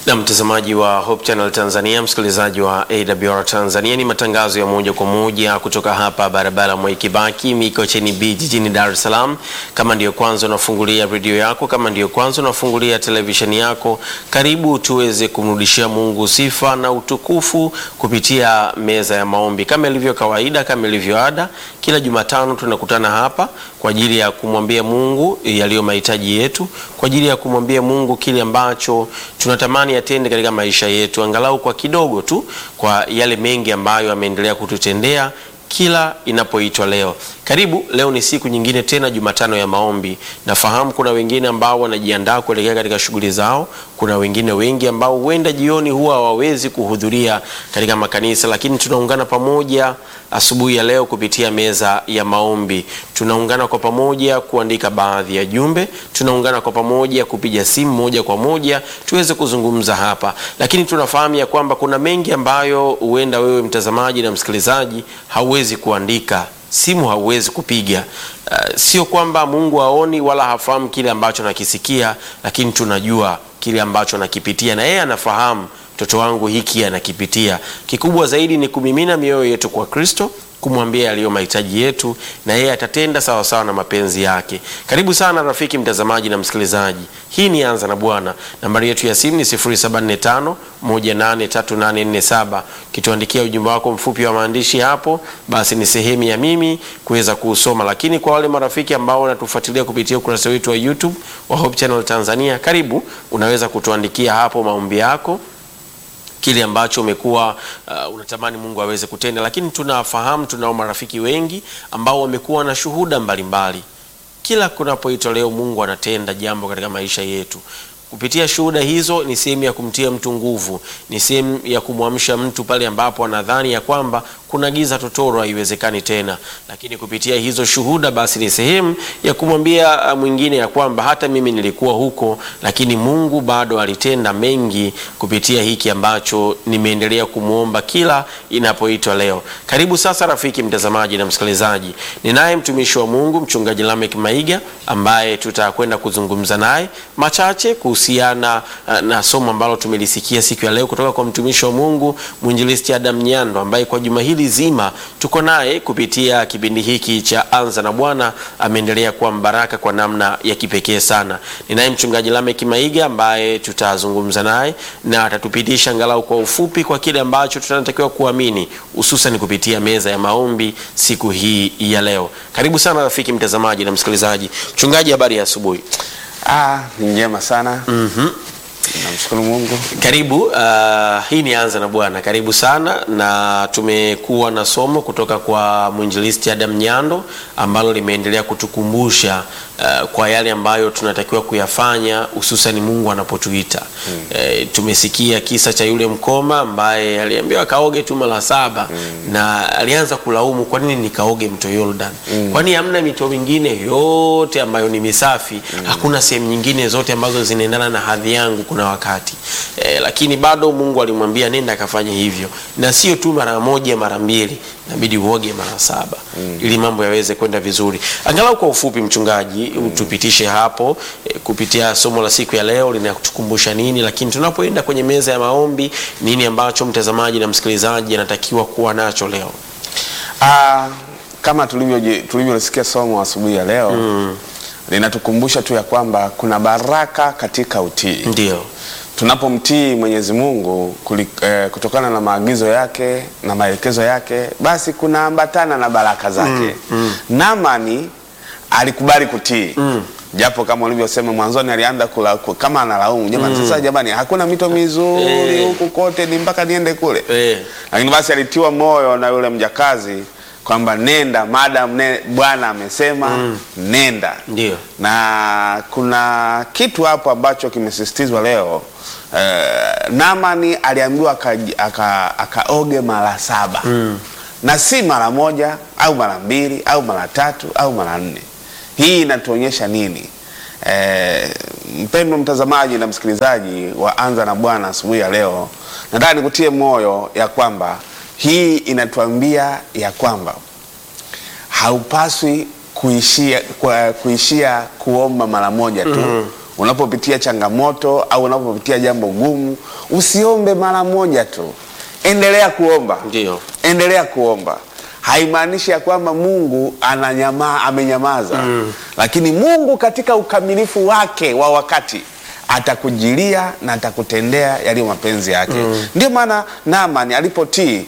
Na mtazamaji wa Hope Channel Tanzania, msikilizaji wa AWR Tanzania, ni matangazo ya moja kwa moja kutoka hapa barabara Mwai Kibaki Mikocheni B jijini Dar es Salaam. Kama ndiyo kwanza unafungulia redio yako, kama ndiyo kwanza unafungulia televisheni yako, karibu tuweze kumrudishia Mungu sifa na utukufu kupitia meza ya maombi. Kama ilivyo kawaida, kama ilivyo ada, kila Jumatano tunakutana hapa kwa ajili ya kumwambia Mungu yaliyo mahitaji yetu, kwa ajili ya kumwambia Mungu kile ambacho tunatamani atende katika maisha yetu, angalau kwa kidogo tu, kwa yale mengi ambayo ameendelea kututendea kila inapoitwa leo. Karibu, leo ni siku nyingine tena, Jumatano ya maombi. Nafahamu kuna wengine ambao wanajiandaa kuelekea katika shughuli zao. Kuna wengine wengi ambao huenda jioni huwa hawawezi kuhudhuria katika makanisa, lakini tunaungana pamoja asubuhi ya leo kupitia meza ya maombi. Tunaungana kwa pamoja kuandika baadhi ya jumbe, tunaungana kwa pamoja kupiga simu moja kwa moja tuweze kuzungumza hapa, lakini tunafahamu ya kwamba kuna mengi ambayo huenda wewe mtazamaji na msikilizaji hauwezi kuandika simu hauwezi kupiga. Uh, sio kwamba Mungu haoni wala hafahamu kile ambacho nakisikia, lakini tunajua kile ambacho nakipitia na yeye anafahamu mtoto wangu hiki anakipitia. Kikubwa zaidi ni kumimina mioyo yetu kwa Kristo, kumwambia yaliyo mahitaji yetu, na yeye atatenda sawa sawa na mapenzi yake. Karibu sana rafiki mtazamaji na msikilizaji, hii ni Anza na Bwana. Nambari yetu ya simu ni 0745 183847. Kituandikia ujumbe wako mfupi wa maandishi hapo, basi ni sehemu ya mimi kuweza kuusoma. Lakini kwa wale marafiki ambao wanatufuatilia kupitia ukurasa wetu wa YouTube wa Hope Channel Tanzania, karibu, unaweza kutuandikia hapo maombi yako kile ambacho umekuwa uh, unatamani Mungu aweze kutenda, lakini tunafahamu tunao marafiki wengi ambao wamekuwa na shuhuda mbalimbali. Kila kunapoitwa leo, Mungu anatenda jambo katika maisha yetu kupitia shuhuda hizo. Ni sehemu ya kumtia mtu nguvu, ni sehemu ya kumwamsha mtu pale ambapo anadhani ya kwamba kuna giza totoro, haiwezekani tena. Lakini kupitia hizo shuhuda, basi ni sehemu ya kumwambia mwingine ya kwamba hata mimi nilikuwa huko, lakini Mungu bado alitenda mengi kupitia hiki ambacho nimeendelea kumwomba kila inapoitwa leo. Karibu sasa, rafiki mtazamaji na msikilizaji, ninaye mtumishi wa Mungu mchungaji Lamek Maiga ambaye tutakwenda kuzungumza naye machache kuhusiana na somo ambalo tumelisikia siku ya leo kutoka kwa mtumishi wa Mungu mwinjilisti Adam Nyando ambaye kwa juma hili zima tuko naye kupitia kipindi hiki cha Anza na Bwana. Ameendelea kuwa mbaraka kwa namna ya kipekee sana. Ninaye mchungaji Lamek Maiga ambaye tutazungumza naye na atatupitisha angalau kwa ufupi kwa kile ambacho tunatakiwa kuamini hususan kupitia meza ya maombi siku hii ya leo. Karibu sana rafiki mtazamaji na msikilizaji. Mchungaji, habari ya asubuhi? Ah, ni njema sana. Mhm. Namshukuru Mungu. Karibu. Uh, hii ni Anza na Bwana. Karibu sana, na tumekuwa na somo kutoka kwa mwinjilisti Adam Nyando ambalo limeendelea kutukumbusha uh, kwa yale ambayo tunatakiwa kuyafanya hususan Mungu anapotuita. mm. Uh, tumesikia kisa cha yule mkoma ambaye aliambiwa kaoge tu mara saba mm. na alianza kulaumu, kwa nini nikaoge mto Yordan? mm. kwani hamna mito mingine yote ambayo ni misafi? mm. hakuna sehemu nyingine zote ambazo zinaendana na hadhi yangu kuna wakati e, lakini bado Mungu alimwambia nenda akafanya hivyo, na sio tu mara moja mara mbili, inabidi uoge mara saba mm. ili mambo yaweze kwenda vizuri. Angalau kwa ufupi, mchungaji, mm. utupitishe hapo e, kupitia somo la siku ya leo linatukumbusha nini, lakini tunapoenda kwenye meza ya maombi, nini ambacho mtazamaji na msikilizaji anatakiwa kuwa nacho leo? Ah, kama tulivyo tulivyosikia somo asubuhi ya leo mm. linatukumbusha tu ya kwamba kuna baraka katika utii. Ndio Tunapomtii Mwenyezi Mungu kuli, eh, kutokana na maagizo yake na maelekezo yake, basi kunaambatana na baraka zake. mm, mm. Naamani alikubali kutii mm. japo kama ulivyosema mwanzoni alianza kula, kama analaumu jamani, mm. sasa jamani, hakuna mito mizuri Eh. huku kote, ni mpaka niende kule e, lakini basi alitiwa moyo na yule mjakazi kwamba nenda, madam ne, Bwana amesema nenda. ndio Na kuna kitu hapo ambacho kimesisitizwa leo eh, Naamani aliambiwa akaji- aka- akaoge mara saba na si mara moja au mara mbili au mara tatu au mara nne. Hii inatuonyesha nini? Eh, mpendwa mtazamaji na msikilizaji wa Anza na Bwana asubuhi ya leo, nataka nikutie moyo ya kwamba hii inatuambia ya kwamba haupaswi kuishia, kwa, kuishia kuomba mara moja tu unapopitia changamoto au unapopitia jambo gumu, usiombe mara moja tu, endelea kuomba Ndio. endelea kuomba. Haimaanishi ya kwamba Mungu ananyama, amenyamaza lakini Mungu katika ukamilifu wake wa wakati atakujilia na atakutendea yaliyo mapenzi yake. Ndio maana Naamani alipotii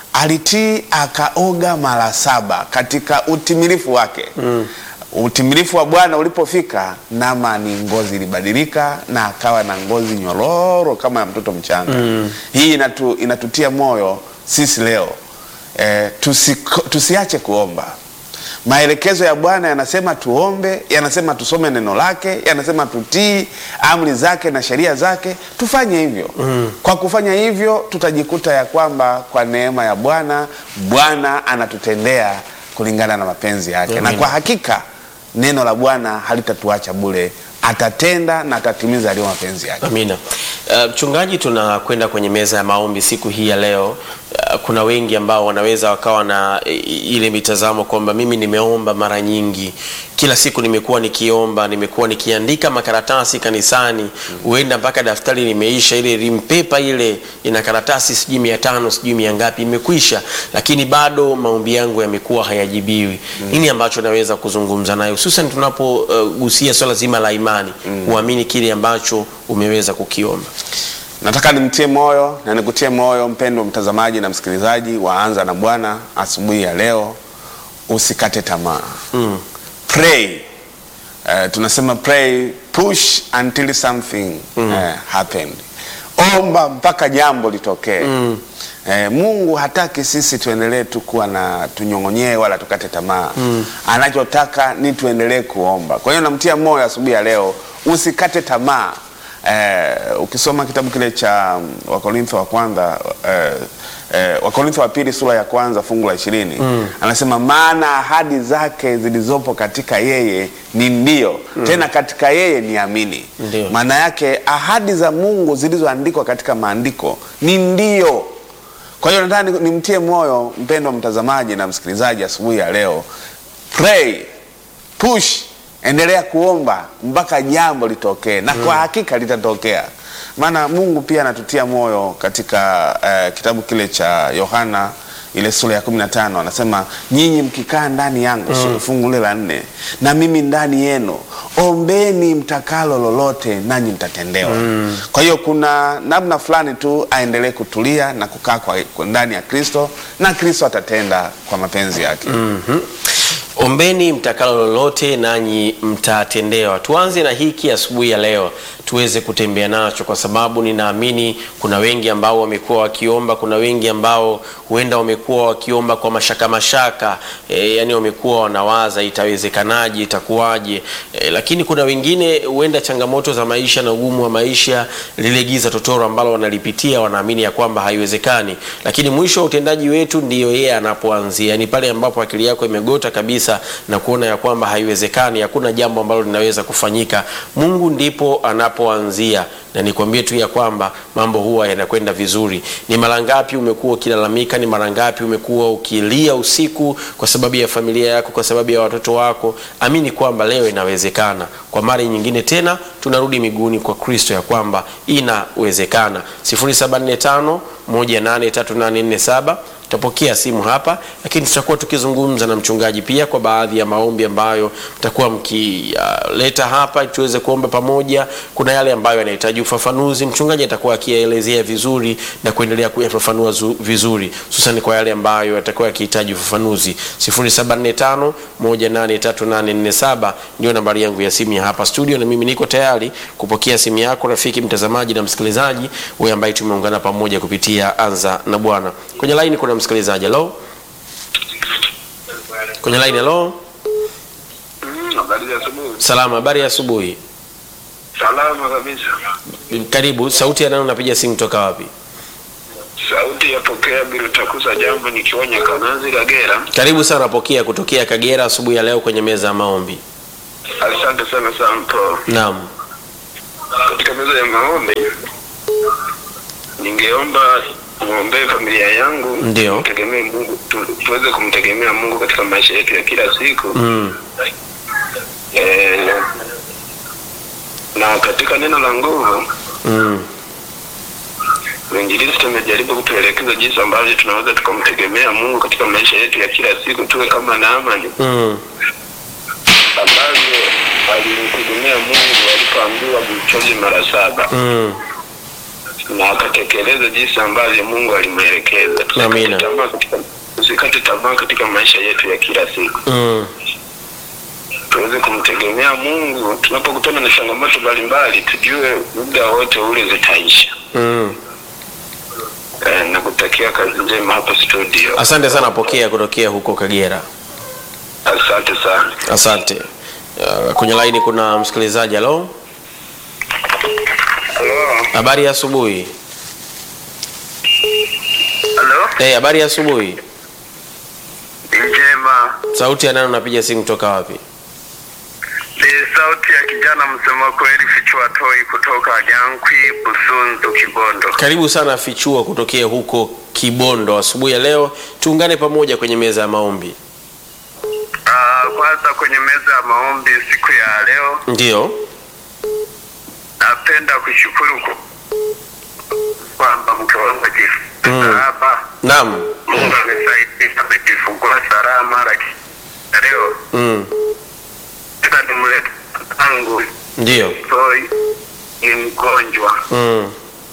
alitii akaoga mara saba katika utimilifu wake utimilifu wa Bwana ulipofika, Naamani ngozi ilibadilika na akawa na ngozi nyororo kama ya mtoto mchanga. Hii inatu, inatutia moyo sisi leo eh, tusiko, tusiache kuomba. Maelekezo ya Bwana yanasema tuombe, yanasema tusome neno lake, yanasema tutii amri zake na sheria zake. Tufanye hivyo. Kwa kufanya hivyo, tutajikuta ya kwamba kwa neema ya Bwana, Bwana anatutendea kulingana na mapenzi yake, na kwa hakika neno la Bwana halitatuacha bure, atatenda na atatimiza yaliyo mapenzi yake. Amina. Uh, Mchungaji, tunakwenda kwenye meza ya maombi siku hii ya leo. Uh, kuna wengi ambao wanaweza wakawa na i- ile mitazamo kwamba mimi nimeomba mara nyingi, kila siku nimekuwa nikiomba, nimekuwa nikiandika makaratasi kanisani, huenda mpaka daftari limeisha, ile rimpepa ile ina karatasi sijui mia tano sijui mia ngapi imekwisha, lakini bado maombi yangu yamekuwa hayajibiwi. Nini ambacho naweza kuzungumza naye, hususan tunapogusia swala zima la imani, kuamini kile ambacho umeweza kukiomba. Nataka nimtie moyo na nikutie moyo mpendwa mtazamaji na msikilizaji wa Anza na Bwana asubuhi ya leo, usikate tamaa Mm. pray. Eh, tunasema pray push until something eh, happened. Omba mpaka jambo litokee. Eh, Mungu hataki sisi tuendelee tu kuwa na tunyong'onyee wala tukate tamaa. Anachotaka ni tuendelee kuomba. Kwa hiyo namtia moyo asubuhi ya leo, usikate tamaa. Eh, ukisoma kitabu kile cha mm, Wakorintho wa kwanza eh, eh, Wakorintho wa pili sura ya kwanza fungu la ishirini anasema maana ahadi zake zilizopo katika yeye ni ndio, tena katika yeye ni amini. Ndio. Maana yake ahadi za Mungu zilizoandikwa katika maandiko ni ndio. Kwa hiyo nataka ni- nimtie moyo mpendwa mtazamaji na msikilizaji asubuhi ya leo, pray push, endelea kuomba mpaka jambo litokee, na kwa hakika litatokea. Maana Mungu pia anatutia moyo katika eh, kitabu kile cha Yohana ile sura ya 15 anasema nyinyi mkikaa ndani yangu mm. fungu lile la nne na mimi ndani yenu ombeni mtakalo lolote nanyi mtatendewa kwa hiyo kuna namna fulani tu aendelee kutulia na kukaa kwa, kwa ndani ya kristo na kristo atatenda kwa mapenzi yake Ombeni mtakalo lolote nanyi mtatendewa. Tuanze na hiki asubuhi ya leo tuweze kutembea nacho, kwa sababu ninaamini kuna wengi ambao wamekuwa wakiomba, kuna wengi ambao huenda wamekuwa wakiomba kwa mashaka mashaka, e, yani wamekuwa wanawaza itawezekanaje, itakuwaje, e, lakini kuna wengine huenda changamoto za maisha na ugumu wa maisha, lile giza totoro ambalo wanalipitia, wanaamini ya kwamba haiwezekani, lakini mwisho wa utendaji wetu ndiyo yeye anapoanzia, ni pale ambapo akili yako imegota kabisa na kuona ya kwamba haiwezekani, hakuna jambo ambalo linaweza kufanyika. Mungu ndipo anapoanzia, na nikwambie tu ya kwamba mambo huwa yanakwenda vizuri. Ni mara ngapi umekuwa ukilalamika? Ni mara ngapi umekuwa ukilia usiku kwa sababu ya familia yako, kwa sababu ya watoto wako? Amini kwamba leo inawezekana. Kwa mara nyingine tena tunarudi miguuni kwa Kristo ya kwamba inawezekana. 0745 183847 tutapokea simu hapa, lakini tutakuwa tukizungumza na mchungaji pia kwa baadhi ya maombi ambayo mtakuwa mkileta hapa ili tuweze kuomba pamoja. Kuna yale ambayo yanahitaji ufafanuzi, mchungaji atakuwa akiyaelezea vizuri na kuendelea kuyafafanua zu- vizuri, hususan kwa yale ambayo yatakuwa yakihitaji ufafanuzi. 0745 183847 ndio nambari yangu ya simu ya hapa studio, na mimi niko tayari kupokea simu yako rafiki mtazamaji na msikilizaji, wewe ambaye tumeungana pamoja kupitia Anza na Bwana. Kwenye line kuna msikilizaji. Hello, kwenye line. Hello, Mm, Habari za asubuhi. salama, habari ya asubuhi. Salama kabisa. Karibu. Sauti ya nani unapiga simu toka wapi? Sauti yapokea bila takusa jambo nikiwa Nyakanazi Kagera. Karibu sana, pokea kutokea Kagera asubuhi ya leo kwenye meza ya maombi. Asante sana Sampo. Naam. Katika meza ya maombi ningeomba muombee familia yangu, Ndio. Tegemee Mungu tu, tuweze kumtegemea Mungu katika maisha yetu ya kila siku. Mm. Eh, na katika neno la nguvu Mm. Mwinjilisti amejaribu kutuelekeza jinsi ambavyo tunaweza tukamtegemea Mungu katika maisha yetu ya kila siku, tuwe kama Naamani Mm. ambavyo alimtegemea Mungu alipoambiwa mchozi mara saba Mm. na akatekeleza jinsi ambavyo Mungu alimwelekeza. Amina. Tusikate tamaa katika tusikate tamaa katika maisha yetu ya kila siku, Mm. tuweze kumtegemea Mungu. Tunapokutana na changamoto mbalimbali, tujue muda wote ule zitaisha. Mm. Eh, na kutakia kazi njema hapa studio. Asante sana pokea kutokea huko Kagera. Asante sana. Asante. Uh, kwenye laini kuna msikilizaji. Halo, Halo. habari ya asubuhi. Halo. Eh, habari ya asubuhi. Njema. Sauti ya nani unapiga simu kutoka wapi? Ni sauti ya kijana msema kweli Fichua Toi kutoka Nyankwi, Busunzu, Kibondo. Karibu sana Fichua kutokea huko Kibondo. Asubuhi ya leo tuungane pamoja kwenye meza ya maombi. Ah, kwanza kwenye meza ya maombi siku ya leo Ndiyo. napenda kushukuru ku- kwamba mke wangu Mm. hapa Naam. Mungu amesaidia amejifungua salama, lakini leo Mm. sasa nimlete tangu Ndiyo. Toi ni mgonjwa, Mm.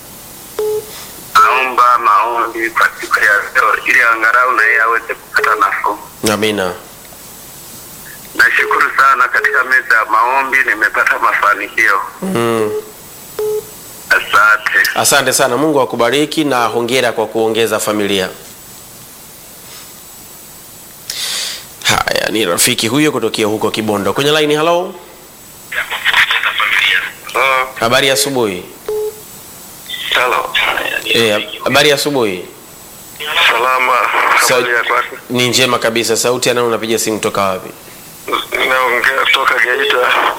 naomba maombi kwa siku ya leo ili angalau na yeye aweze kupata nafuu. Amina. Nashukuru sana katika meza ya maombi nimepata mafanikio. Mm. Asante. Asante sana, Mungu akubariki na hongera kwa kuongeza familia. Haya, ni rafiki huyo kutokea huko Kibondo kwenye laini. Halo, Oh, habari ya asubuhi. hello. Eh, habari ya asubuhi. Salama. Sa- Habari ya kwako? Ni njema kabisa. Sauti ya nani unapiga simu kutoka wapi? Naongea kutoka Geita.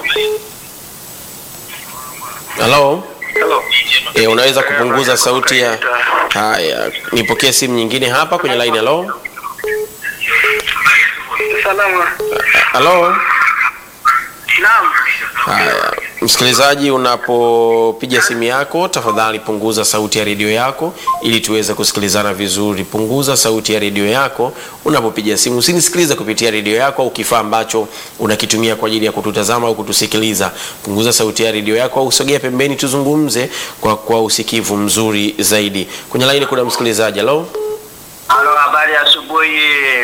Halo. Hello. Eh, unaweza kupunguza sauti ya Haya, nipokee simu nyingine hapa kwenye line. Halo, Salama. halo. Naam. Haya, msikilizaji, unapopiga simu yako tafadhali punguza sauti ya redio yako ili tuweze kusikilizana vizuri. Punguza sauti ya redio yako unapopiga simu, usinisikilize kupitia redio yako au kifaa ambacho unakitumia kwa ajili ya kututazama au kutusikiliza. Punguza sauti ya redio yako au usogea pembeni, tuzungumze kwa, kwa usikivu mzuri zaidi. Kwenye laini kuna msikilizaji. Halo, Halo, habari ya asubuhi.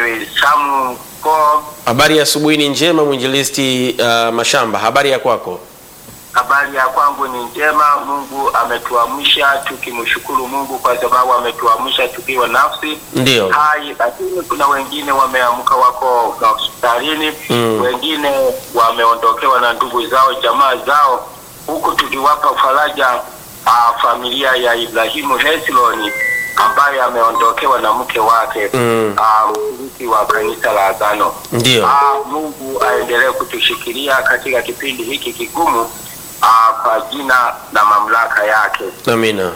Samu ko. habari ya asubuhi. Ni njema, mwinjilisti uh, Mashamba, habari ya kwako? Habari ya kwangu ni njema. Mungu ametuamsha tukimshukuru Mungu kwa sababu ametuamsha tukiwa nafsi Ndio. hai, lakini kuna wengine wameamka wako hospitalini Mm. wengine wameondokewa na ndugu zao jamaa zao, huku tukiwapa faraja ah, familia ya Ibrahimu Hesloni ambaye ameondokewa na mke wake Mm. ah, mshiriki wa kanisa la Agano. Ndio. Ah, Mungu aendelee kutushikilia katika kipindi hiki kigumu ah, kwa jina na mamlaka yake. Amina.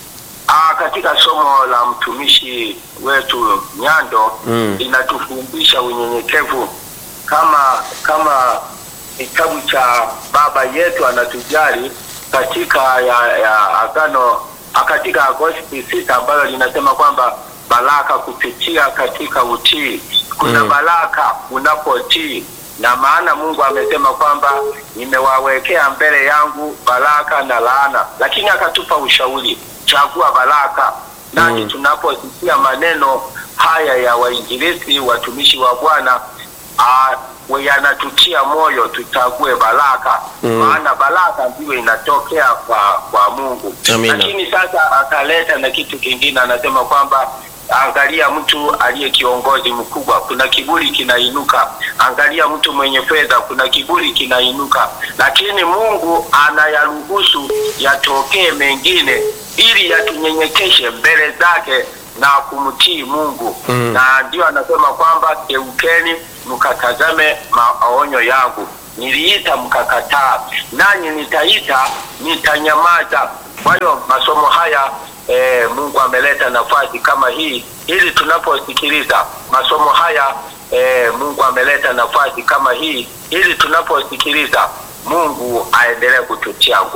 Ah, katika somo la mtumishi wetu Nyando Mm. inatufundisha unyenyekevu kama kama kitabu cha baba yetu anatujali katika ya, ya agano ah, katika Agosti sita ambalo linasema kwamba baraka kupitia katika utii. Kuna Mm. baraka unapotii, na maana Mungu amesema kwamba nimewawekea mbele yangu baraka na laana, lakini akatupa ushauri, chagua baraka. Nani Mm. tunaposikia maneno haya ya wainjilisti watumishi wa Bwana ah, we- yanatutia moyo tuchague baraka Mm. maana baraka ndiyo inatokea kwa kwa Mungu. Amina. Lakini sasa akaleta na kitu kingine, anasema kwamba angalia mtu aliye kiongozi mkubwa, kuna kiburi kinainuka. Angalia mtu mwenye fedha, kuna kiburi kinainuka, lakini Mungu anayaruhusu yatokee mengine ili yatunyenyekeshe mbele zake na kumtii Mungu Mm. na ndio anasema kwamba geukeni mkatazame maonyo yangu. Niliita mkakataa, nanyi nitaita nitanyamaza. Kwa hiyo masomo haya e, Mungu ameleta nafasi kama hii ili tunaposikiliza masomo haya e, Mungu ameleta nafasi kama hii ili tunaposikiliza Mungu aendelee kututia nguvu.